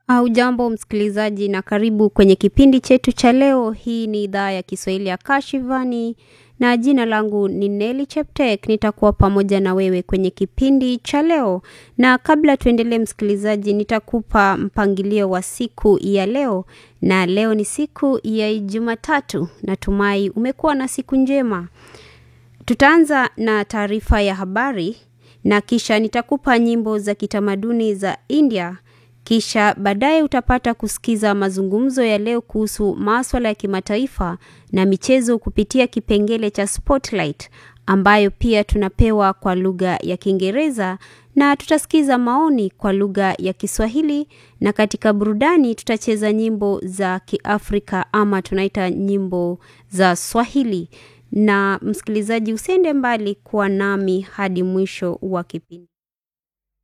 Hujambo msikilizaji na karibu kwenye kipindi chetu cha leo. Hii ni idhaa ya Kiswahili ya Kashivani na jina langu ni Nelly Cheptek. Nitakuwa pamoja na wewe kwenye kipindi cha leo, na kabla tuendelee, msikilizaji, nitakupa mpangilio wa siku ya leo, na leo ni siku ya Jumatatu. Natumai umekuwa na siku njema. Tutaanza na taarifa ya habari na kisha nitakupa nyimbo za kitamaduni za India kisha baadaye utapata kusikiza mazungumzo ya leo kuhusu maswala ya kimataifa na michezo kupitia kipengele cha Spotlight ambayo pia tunapewa kwa lugha ya Kiingereza na tutasikiza maoni kwa lugha ya Kiswahili na katika burudani tutacheza nyimbo za Kiafrika ama tunaita nyimbo za Swahili. Na msikilizaji, usiende mbali, kuwa nami hadi mwisho wa kipindi.